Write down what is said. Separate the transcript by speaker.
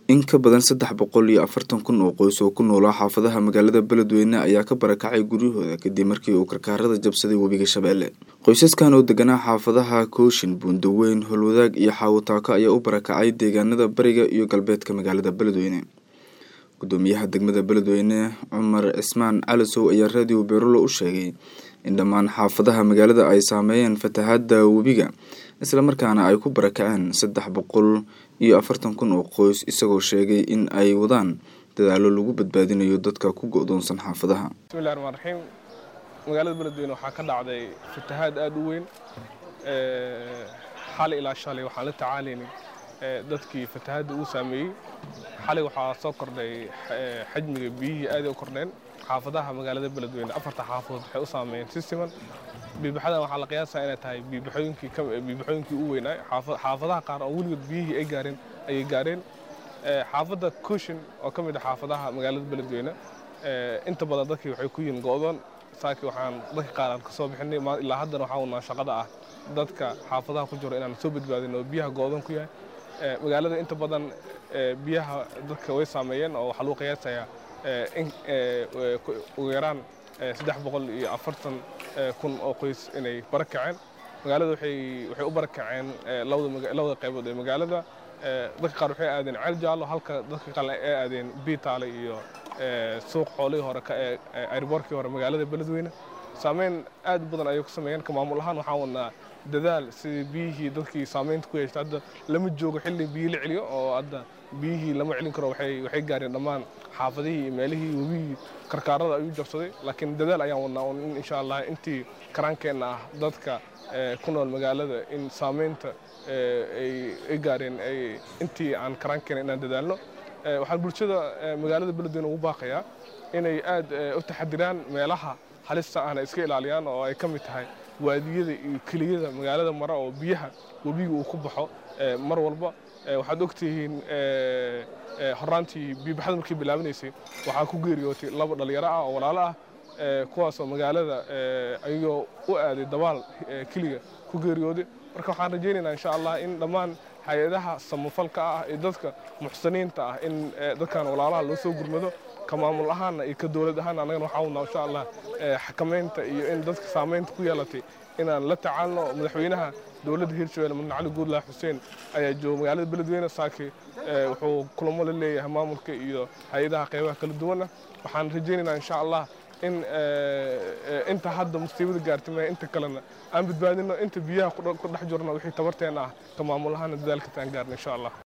Speaker 1: in ka badan saddex boqol iyo afartan kun oo qoys oo ku noolaa xaafadaha magaalada beledweyne ayaa ka barakacay guryahooda kadib markii uu karkaarada jabsaday webiga shabeelle qoysaskan oo deganaa xaafadaha kooshin buundaweyn holwadaag iyo xaawataako ayaa u barakacay deegaanada bariga iyo galbeedka magaalada beledweyne gudoomiyaha degmada beledweyne cumar cismaan calisow ayaa raadiyo beerulo u sheegay in dhammaan xaafadaha magaalada ay saameeyeen fatahaada webiga islamarkaana ay ku barakaceen saddex boqol iyo afartan kun oo qoys isagoo sheegay in ay wadaan dadaalo lagu badbaadinayo dadka ku go-doonsan xaafadaha
Speaker 2: bismillahi raxmaan raxiim magaalada beledweyne waxaa ka dhacday fatahaad aada u weyn xalay ilaa shalay waxaan la tacaalaynay dadkii fatahaadda uu saameeyey xalay waxaa soo kordhay xajmiga biyihii aaday u kordheen xaafadaha magaalada beledweyne afarta xaafadood waxay u saameeyeen si siman biibaxadan waxaa la qiyaasaa inay tahay biibaxooyinkii biibaxooyinkii u weynaa xaafadaha qaar oo weligood biyihii ay gaareen ayay gaareen xaafadda kushin oo ka mid ah xaafadaha magaalada beledweyne inta badan dadkii waxay ku yihiin go'doon saaki waxaan dadka qaar aan ka soo bixinay ilaa haddana waxaa unaa shaqada ah dadka xaafadaha ku jiro inaan soo badbaadin oo biyaha go'doon ku yahay magaalada inta badan biyaha dadka way saameeyeen oo waxaa lagu qiyaasayaa in ugu yaraan saddex boqol iyo afartan kun oo qoys inay barakaceen magaalada waxay waxay u barakaceen labada qaybood ee magaalada dadka qaar waxay aadeen ceel jaallo halka dadka qaar ay aadeen biitaale iyo suuq xoolihii hore airboorkii hore magaalada beledweyne saameyn aad badan ayay ku sameeyeen ka maamul ahaan waxaan wadnaa dadaal sidii biyihii dadkii saameynta ku yeeshtay hadda lama joogo xilli biyi la celiyo oo hadda biyihii lama celin karo waxay waxay gaareen dhammaan xaafadihii iyo meelihii webihii karkaarada ayuu jabsaday laakiin dadaal ayaan wadnaa in insha allah intii karaankeenna ah dadka ku nool magaalada in saameynta ay gaareen intii aan karaankeena inaan dadaalno waxaan bulshada magaalada beledweyne ugu baaqayaa inay aad u taxadiraan meelaha halista ahna iska ilaaliyaan oo ay ka mid tahay waadiyada iyo keliyada magaalada mara oo biyaha webiga uu ku baxo mar walba waxaad ogtihiin horaantii biibaxada markii bilaabanaysay waxaa ku geeriyootay laba dhalinyaro ah oo walaalo ah kuwaasoo magaalada ayagoo u aaday dabaal keliga ku geeriyooday marka waxaan rajaynaynaa insha allah in dhammaan hay-adaha samafalka ah iyo dadka muxsiniinta ah in dadkan walaalaha loo soo gurmado ka maamul ahaanna iyo ka dowlad ahaanna annagana waxaa wadnaa insha allah xakamaynta iyo in dadka saamaynta ku yeelatay inaan la tacaalno madaxweynaha dowladda hirshabelle mudane cali guudlah xuseen ayaa jooga magaalada beledweyne saaki wuxuu kulamo la leeyahay maamulka iyo hay-adaha qaybaha kala duwana waxaan rajaynaynaa insha allah in inta hadda musiibada gaartay maya inta kalena aan badbaadino inta biyaha ku dhex jirno wixii tabarteena ah ka maamul ahaana dadaalkata aan gaarno insha allah